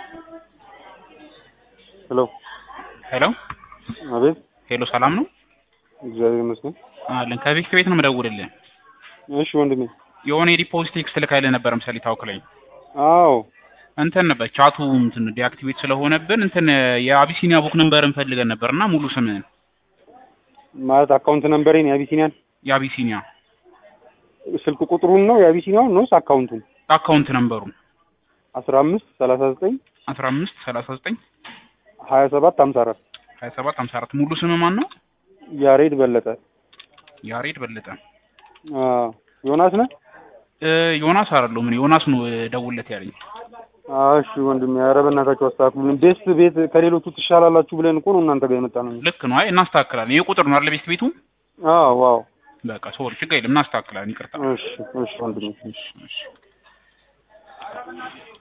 ሄሎ ሄሎ አቤት ሄሎ፣ ሰላም ነው እግዚአብሔር ይመስገን አለን። ከቤት ቤት ነው የምደውልልህ። እሺ ወንድሜ የሆነ የዲፖዚት ቴክስት ልካይልህ ነበር ምሳሌ ታውክ ላይ አዎ እንትን ነበር ቻቱ እንትን ዲአክቲቬት ስለሆነብን እንትን የአቢሲኒያ ቡክ ነምበር እንፈልገን ነበርና ሙሉ ስምህን ማለት አካውንት ነምበሬን የአቢሲኒያን የአቢሲኒያ ስልክ ቁጥሩን ነው የአቢሲኒያውን ነውስ አካውንቱን አካውንት ነምበሩ አስራ አምስት ሰላሳ ዘጠኝ አስራ አምስት ሰላሳ ዘጠኝ ሀያ ሰባት ሀምሳ አራት ሀያ ሰባት ሀምሳ አራት ሙሉ ስም ማን ነው? ያሬድ በለጠ ያሬድ በለጠ። አዎ ዮናስ ነህ እ ዮናስ አይደለሁም እኔ ዮናስ ነው እ ደውልለት ያለኝ። አዎ እሺ ወንድሜ ኧረ በእናታችሁ አስተካክሉልን ቤስት ቤት ከሌሎቹ ትሻላላችሁ ብለን እኮ ነው እናንተ ጋር የመጣ ነው ልክ ነው። አይ እናስተካክላለን። ይሄ ቁጥር ነው አይደል ቤት ቤቱ? አዎ አዎ በቃ ሶሪ ችግር የለም እናስተካክላለን። ይቅርታ። እሺ እሺ ወንድሜ እሺ እሺ